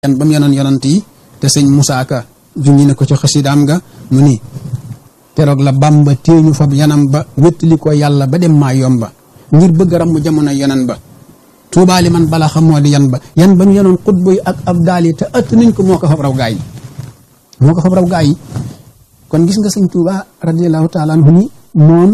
yan ba mu yenoon yonant yi te sëñ Moussa Ka junñi ne ko ci xasidaam nga mu ni keroog la Bàmba téeñu fab yanam ba wéttali ko yàlla ba dem maa yomba ngir bëgg ram mu jamono yonan ba tuubaali man bala xam moo di yan ba yan ba ñu yenoon xutba yi ak ab daal yi te ëtt nañ ko moo ko fab raw gaa yi moo ko fab raw gaa yi kon gis nga sëñ Tuuba radiallahu taala anhu ni moom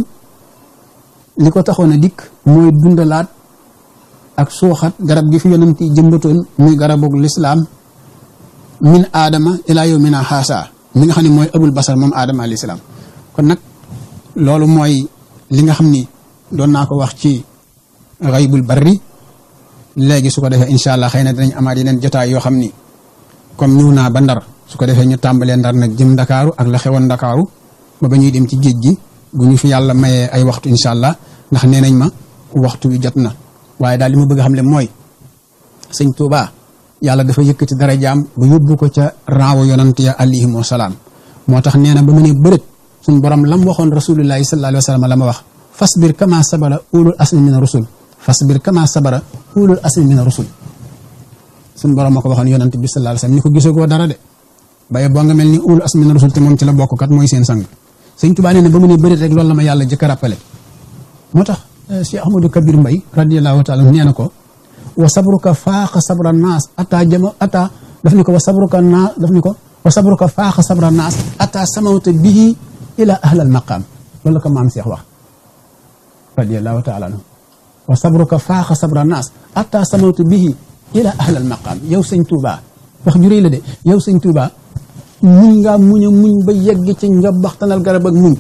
li ko taxoon a dikk mooy dundalaat ak suuxat garab gi fi yonent yi jëmbatoon muy garabug lislaam min aadama ilaa yow mina xaasa mi nga xam ne mooy abul basar moom aadama alayhi salaam kon nag loolu mooy li nga xam ni doon naa ko wax ci xaybul barri léegi su ko defee incha allah xëy na dinañ amaat yeneen jotaay yoo xam ni comme ñëw naa ba ndar su ko defee ñu tàmbalee ndar nag jëm ndakaaru ak la xewoon ndakaaru ba ba ñuy dem ci géej gi bu ñu fi yàlla mayee ay waxtu incha allah ndax nee nañ ma waxtu wi jot na waaye daal li ma bëgg a xam le mooy sëñ Touba yàlla dafa yëkkati dara jaam ba yóbbu ko ca raawu yonant ya alayhim wa salaam moo tax nee na ba mu ne bërët suñ borom lam waxoon rasulullahi sallallahu alayhi wa sallam la ma wax fasbir kama sabara ulul asmi mina rusul fasbir kama sabara ulul asmi mina rusul suñ borom ma ko waxoon yonant bi sallallahu alayhi wa sallam ni ko gisagoo dara de baye boo nga mel ni ulul asmi mina rusul te moom ci la bokk kat mooy seen sang sëñ Touba nee na ba mu ne bërët rek loolu la ma yàlla jëkk a rappelé moo tax Cheikh Ahmadou Kabir Mbay radiallahu taala nee na ko wa sabruka faaxa sabra naas ata jama ata daf ni ko wa sabruka naas daf ni ko wa sabruka faaxa sabra naas ata samawta bihi ila ahlal maqaam loolu la ko maam Cheikh wax radiallahu taala anhu wa sabruka faaxa sabra naas ata samawta bihi ila ahlal maqaam yow sëñ Touba wax ju rëy la de yow sëñ Touba muñ ngaa muñ a muñ ba yegg ci nga baxtanal garab ak muñ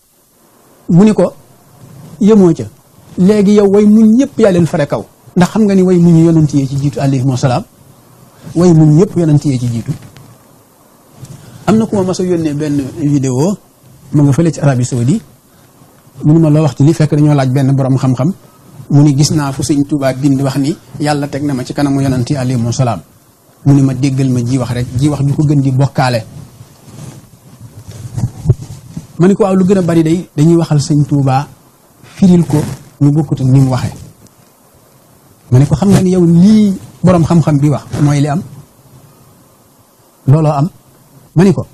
mu ni ko yemoo ca léegi yow way muñ ñëpp yaa leen fare kaw ndax xam nga ni way muñ yonent yee ci jiitu alayhi salaam way muñ ñëpp yonent yee ci jiitu am na ku ma mas a yónnee benn vidéo mu nga fële ci Arabie Saoudi munu ma loo wax ci li fekk dañoo laaj benn borom xam-xam mu ni gis naa fu sëñ Tuubaa bind wax ni yàlla teg na ma ci kanamu yonent yi alayhi salaam mu ni ma déggal ma ji wax rek ji wax ju ko gën di bokkaale ma ni ko waaw lu gën a bari day dañuy waxal sëñ Tuubaa firil ko ñu bokkut ak ni mu waxee ma ne ko xam nga ni yow lii boroom xam-xam bi wax mooy li am looloo am ma ni ko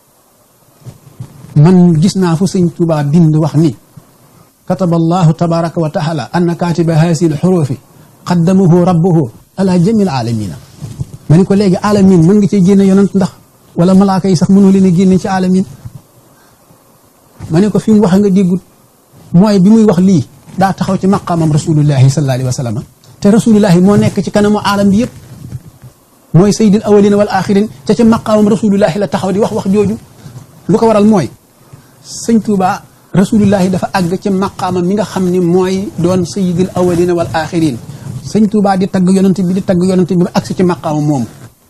man gis naa fu sëñ Tuubaa bind wax ni kataba allahu tabaraka wa taala anna katiba haasi l xurufi qaddamahu rabbuhu ala jamil alamina ma ni ko léegi alamin mën nga cee génne yonant ndax wala malaaka yi sax mënoo leen a génne ci alamin ma ne ko fi mu wax nga déggut mooy bi muy wax lii daa taxaw ci maqaamam rasulullahi sallallahu alayhi wa sallam te rasulullahi moo nekk ci kanamu aalam bi yëpp mooy sayyidil awalina wal axirin te ci maqaamam rasulullahi la taxaw di wax wax jooju lu ko waral mooy sëñ Tuuba rasulullahi dafa àgg ci maqaamam mi nga xam ni mooy doon sayyidil awalina wal axirin sëñ Tuuba di tagg yonent bi di tagg yonent bi ba àgg ci maqaamam moomu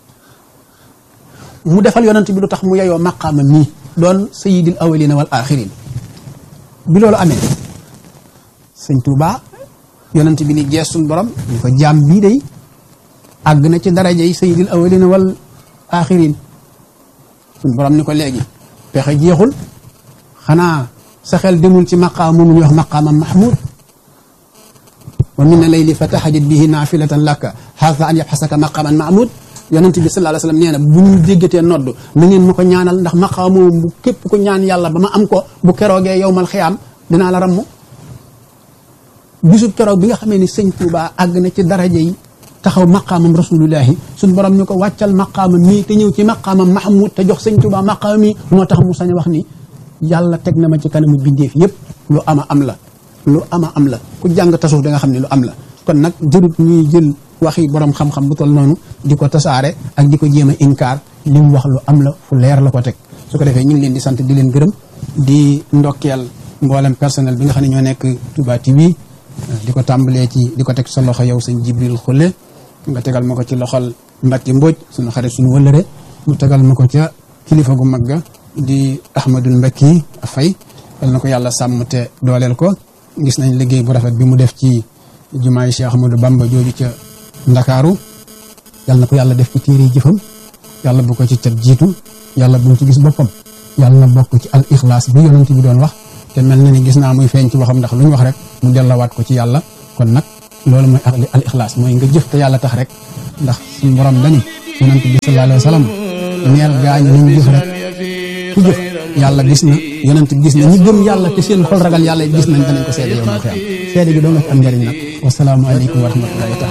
mu defal yonent bi lu tax mu yeyoo maqaamam mii doon sayyidil awalina wal axirin bi loolu amee sëñ Touba yonent bi ni gees suñ borom ñu ko jaam bii day àgg na ci daraja yi sayyidil awalina wal axirin suñ borom ni ko léegi pexe jeexul xanaa sa xel demul ci maqaam moomu ñuy wax maqaamam mahmud wa min layli fa tahajjat bihi naafilatan laka haasa an yabxasaka maqaaman mahmud yonent bi sallallahu alayhi wa sallam nee na bu ñu déggatee nodd na ngeen ma ko ñaanal ndax maqaam moomu bu képp ko ñaan yàlla ba ma am ko bu keroogee yowmal xiyaam dinaa la ramm bisub keroog bi nga xamee ni sëñ Touba àgg na ci daraja yi taxaw maqaamam rasulullahi suñ borom ñu ko wàccal maqaamam mii te ñëw ci maqaamam mahmud te jox sëñ Touba maqaamam mii moo tax mu sañ a wax ni yàlla teg na ma ci kanamu bindeef yëpp lu ama am la lu ama am la ku jàng tasawuf da nga xam ne lu am la kon nag jërut ñuy jël waxi borom xam-xam bu tol noonu di ko tasaare ak di ko jéem a inkaar li mu wax lu am la fu leer la ko teg su ko defee ñu ngi leen di sant di leen gërëm di ndokkeel mboolem personnel bi nga xam ne ñoo nekk Touba TV di ko tàmbalee ci di ko teg sa loxo yow sëñ Jibril Xulle nga tegal ma ko ci loxol Mbacke Mbodj suñu xarit suñu wëllëre mu tegal ma ko ca kilifa gu mag ga di Ahmadul Mbacke Fay yal na ko yàlla sàmm te dooleel ko gis nañ liggéey bu rafet bi mu def ci jumaay Cheikh Ahmadou Bamba jooju ca Ndakaaru yal na ko yàlla def ci téere jëfam yàlla bu ko ci cat jiitu yàlla bu mu ci gis boppam yàlla na bokk ci al ixlaas bi yonent bi doon wax te mel na ni gis naa muy feeñ ci waxam ndax lu ñu wax rek mu dellawaat ko ci yàlla kon nag loolu mooy al ixlaas mooy nga jëf te yàlla tax rek ndax suñu borom dani yonent bi sallallahu alayhi wa sallam neel gaañu nañ jëf rek ku jëf yàlla gis na yonent bi gis na ñi gëm yàlla te seen xol ragal yàlla gis nañ danañ ko seede yow ma xiyam seede gi doo nga ci am njëriñ nag wasalaamu aleykum wa rahmatullahi taala